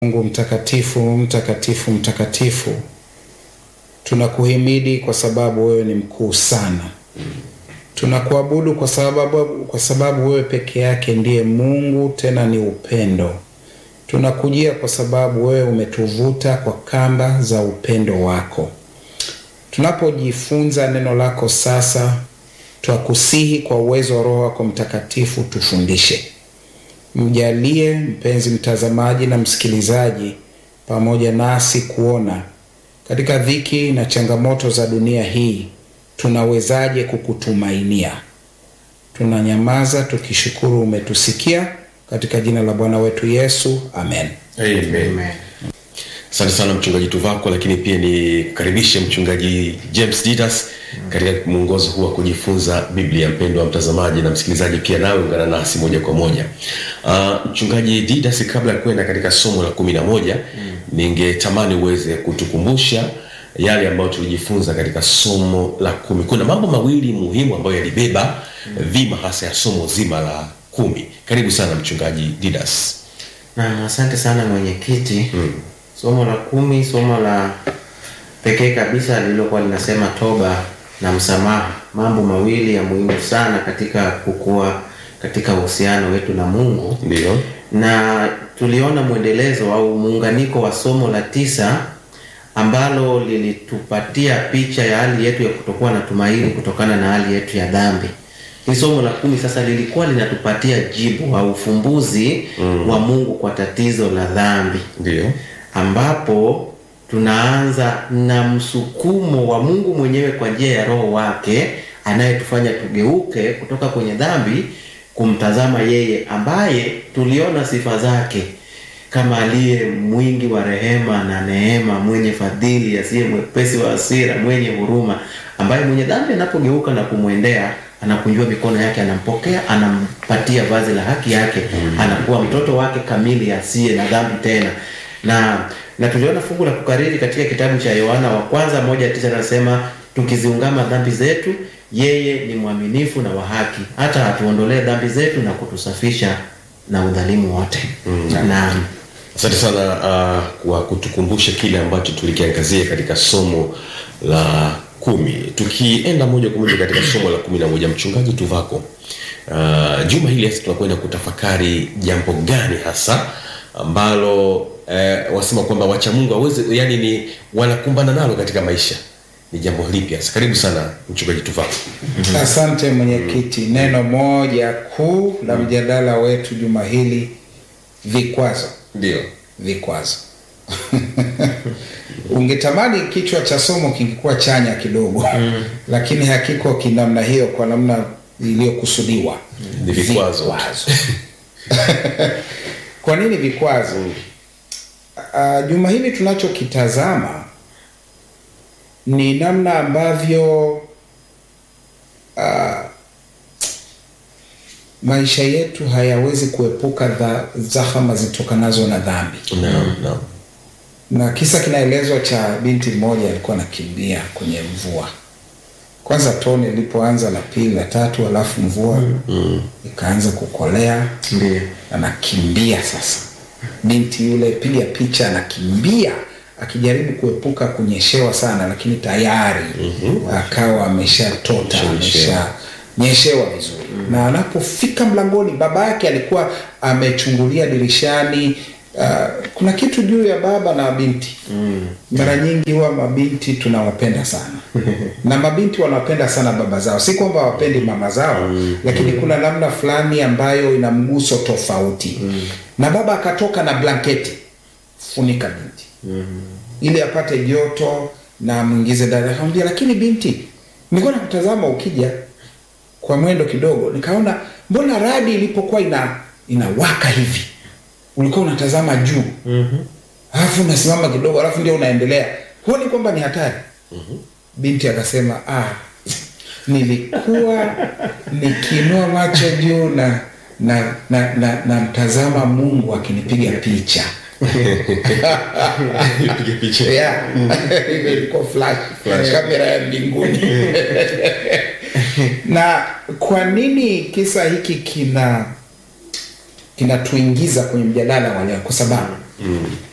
Mungu mtakatifu, mtakatifu, mtakatifu, tunakuhimidi kwa sababu wewe ni mkuu sana. Tunakuabudu kwa sababu, kwa sababu wewe peke yake ndiye Mungu, tena ni upendo. Tunakujia kwa sababu wewe umetuvuta kwa kamba za upendo wako. Tunapojifunza neno lako sasa, twakusihi kwa uwezo wa Roho wako Mtakatifu tufundishe. Mjalie mpenzi mtazamaji na msikilizaji pamoja nasi kuona katika dhiki na changamoto za dunia hii tunawezaje kukutumainia. Tunanyamaza tukishukuru umetusikia, katika jina la Bwana wetu Yesu, amen. Amen. Asante sana mchungaji Tuvako, lakini pia nikaribishe mchungaji James Didas katika mwongozo huu wa kujifunza Biblia. Mpendwa mtazamaji na msikilizaji, pia nawe ungana nasi moja kwa moja. Uh, mchungaji Didas, kabla ya kwenda katika somo la kumi na moja ningetamani uweze kutukumbusha yale ambayo tulijifunza katika somo la kumi. Kuna mambo mawili muhimu ambayo yalibeba dhima hasa ya somo zima la kumi. Karibu sana mchungaji Didas. Naam, asante sana mwenyekiti. Somo la kumi, somo la pekee kabisa lililokuwa linasema toba na msamaha, mambo mawili ya muhimu sana katika kukua katika uhusiano wetu na Mungu. Ndio. Na tuliona mwendelezo au muunganiko wa somo la tisa ambalo lilitupatia picha ya hali yetu ya kutokuwa na tumaini kutokana na hali yetu ya dhambi. Hili somo la kumi sasa lilikuwa linatupatia jibu au ufumbuzi wa Mungu kwa tatizo la dhambi Ndio. ambapo tunaanza na msukumo wa Mungu mwenyewe kwa njia ya Roho wake anayetufanya tugeuke kutoka kwenye dhambi kumtazama yeye ambaye tuliona sifa zake kama aliye mwingi wa rehema na neema, mwenye fadhili, asiye mwepesi wa hasira, mwenye huruma, ambaye mwenye dhambi anapogeuka na kumwendea anakunjua mikono yake, anampokea, anampatia vazi la haki yake, anakuwa mtoto wake kamili, asiye na dhambi tena na na tuliona fungu la kukariri katika kitabu cha Yohana wa kwanza moja tisa anasema tukiziungama dhambi zetu, yeye ni mwaminifu na wa haki hata atuondolee dhambi zetu na kutusafisha na udhalimu wote. Na Asante sana uh, kwa kutukumbusha kile ambacho tulikiangazia katika somo la kumi. Tukienda moja kwa moja katika somo la kumi na moja, mchungaji Tuvako, uh, juma hili hasa tunakwenda kutafakari jambo gani hasa ambalo eh, wasema kwamba wacha Mungu aweze, yani ni wanakumbana nalo katika maisha, ni jambo lipi hasa? Karibu sana mchungaji Tuvako. Asante mwenyekiti. Neno moja kuu la mjadala wetu juma hili, vikwazo. Ndio. Vikwazo. Ungetamani kichwa cha somo kingekuwa chanya kidogo, lakini hakiko kinamna hiyo, kwa namna iliyokusudiwa. Ni vikwazo. Kwa nini vikwazo? Uh, juma hili tunachokitazama ni namna ambavyo uh, maisha yetu hayawezi kuepuka dha, zahama zitokanazo na dhambi. Naam, naam. Na kisa kinaelezwa cha binti mmoja alikuwa anakimbia kwenye mvua. Kwanza tone lilipoanza, la pili, la tatu, alafu mvua ikaanza kukolea, ndio anakimbia sasa. Binti yule, piga picha, anakimbia akijaribu kuepuka kunyeshewa sana, lakini tayari akawa ameshatota Ameshanyeshewa. ameshanyeshewa vizuri. Na anapofika mlangoni, baba yake alikuwa amechungulia dirishani. Uh, kuna kitu juu ya baba na binti mara nyingi huwa mabinti tunawapenda sana na mabinti wanawapenda sana baba zao, si kwamba hawapendi mama zao, lakini kuna namna fulani ambayo ina mguso tofauti. Na baba akatoka na blanketi, funika binti ili apate joto na amwingize ndani. Akamwambia, lakini binti, nilikuwa nakutazama ukija kwa mwendo kidogo, nikaona mbona radi ilipokuwa ina inawaka hivi ulikuwa unatazama juu alafu unasimama kidogo alafu ndio unaendelea huoni kwamba ni hatari binti akasema ah, nilikuwa nikiinua macho juu na na na, na, na mtazama mungu akinipiga picha Piga picha. Yeah. Ile ilikuwa flash, kamera ya mbinguni na kwa nini kisa hiki kina kinatuingiza kwenye mjadala wa leo kwa sababu